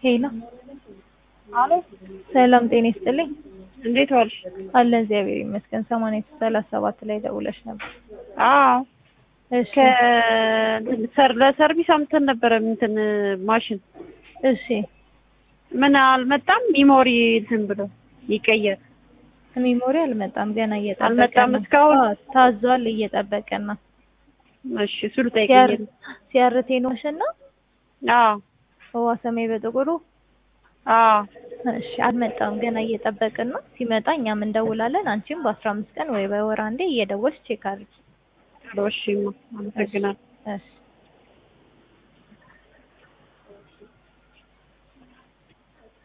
ሄሎ አሎ ሰላም ጤና ይስጥልኝ። እንዴት ዋልሽ? አለ እግዚአብሔር ይመስገን። ሰማንያ ሰላሳ ሰባት ላይ ደውለሽ ነበር። አዎ እሺ ከእንትን ሰር ለሰርቪስ አምጥተን ነበረ እንትን ማሽን እሺ ምን አልመጣም። ሚሞሪ እንትን ብሎ ይቀየር ሚሞሪ አልመጣም ገና እየጠበቀ አልመጣም ነው። እስካሁን? አዎ፣ ታዟል እየጠበቀን ነው። እሺ እሱ ልጠይቀኝ ሲያርቴ ነው እና አዎ ህዋ ሰማይ በጥቁሩ አዎ እሺ አልመጣም ገና እየጠበቅን ነው። ሲመጣ እኛም እንደውላለን። አንቺም በአስራ አምስት ቀን ወይ በወር አንዴ እየደወልሽ ቼክ አድርጊ። እሺ አመሰግናለሁ። እሺ